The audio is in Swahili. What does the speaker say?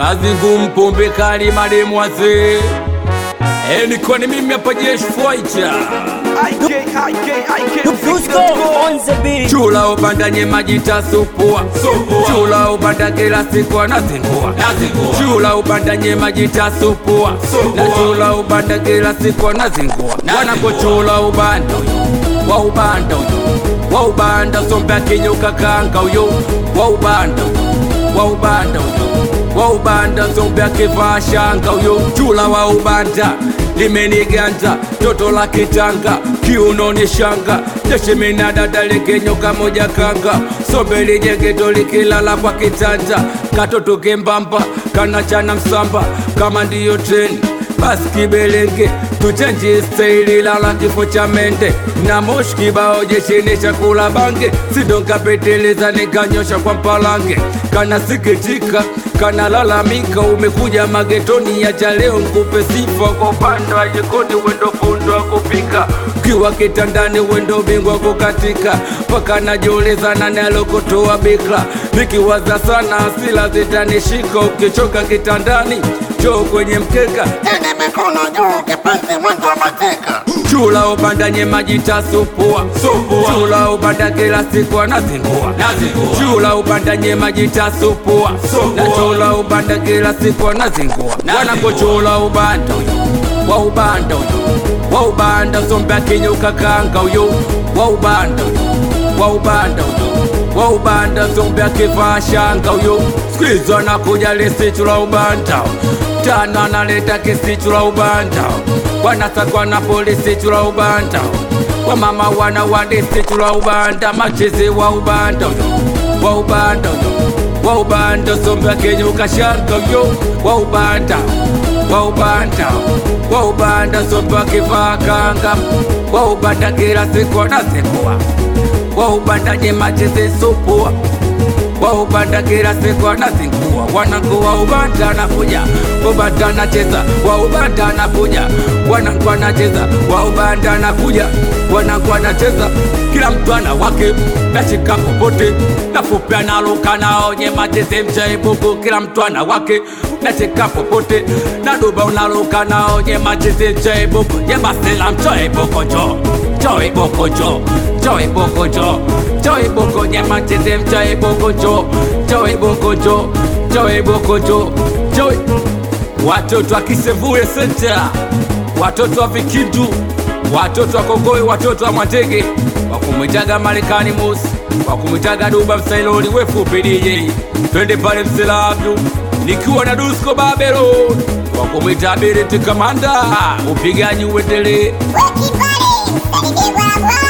kazi ngumu, pombe kali, mademu wazee. Eh, niko ni mimi hapa jeshi fighter. Dusko on the beat. Chula ubanda nye majita supua Chula ubanda kila siku anazingua Chula ubanda nye majita supua Na chula ubanda kila siku anazingua Wanapochula ubanda uyo Wa ubanda uyo Wa ubanda sombe akinyuka kanga uyo Wa ubanda uyo Wa ubanda uyo Wa ubanda sombe akivaa shanga uyo Chula wa ubanda limeniganda toto la kitanga kiunoni shanga jeshimina dada likinyoka moja kanga sombe lijegeto likilala kwa kitanda katoto kembamba kanachana msamba kama ndiyo treni basi kibelenge tuchenji staili lala kifo cha mende na moshi kibao jeshini chakula bange sidonkapeteleza nikanyosha kwa mpalange kanasikitika kanalalamika umekuja magetoni ya cha leo nkupe sifa kwa upande wa jikoni wendo fundo wa kupika kiwa kitandani wendo bingwa kukatika mpaka najiuliza nani alokotoa bikra nikiwaza sana asila zitanishika ukichoka kitandani choo kwenye mkeka Tene mikono juu kipenzi mwendo wa mateka chula ubanda nye majita supua chula ubanda kila siku anazingua chula ubanda nye majita supua na chula ubanda kila siku anazingua wanapochula ubanda uyo wa ubanda uyo wa ubanda sombe akinyuka kanga uyo wa ubanda uyo wa ubanda uyo wa ubanda sombe akivaa shanga uyo skwizo anakuja lisichula ubanda tano analeta kisichula ubanda wanasakwa na polisi chula ubanda wamama wana wadisi chula ubanda machezi wa ubanda uyo wa ubanda uyo wa ubanda sombe akenyuka shanga uyo wa ubanda wa ubanda wa ubanda sombe akivaa kanga wa ubanda kila siku anazingua wa ubanda nye machezi supua wa ubanda kila siku anazingua wanangu wa ubanda anakuja ubanda anacheza wa ubanda anakuja wanangu anacheza wa ubanda anakuja wanangu anacheza kila mtu ana wake nashika popote nafupi analuka nao nye macheze mchaibuku kila mtu ana wake nashika popote naduba unaluka nao nye macheze mchaibuku nye masela mchaibuku jo jo ibuku jo jo ibuku jo Joy Boko nyama chezem Joy Boko jo Joy Boko jo Joy Boko jo Joy Watoto wa Kisevure Center Watoto wa Vikindu Watoto wa Kogoi Watoto wa Mwatege Wakumwitaga Marekani Mosi Wakumwitaga Duba Msailoni Wefupi DJ Twende pale Msela Abdu Nikiwa na Dusko Babylon Wakumwita Biriti Kamanda Upigaji uendelee Wakibali, msalidie kwa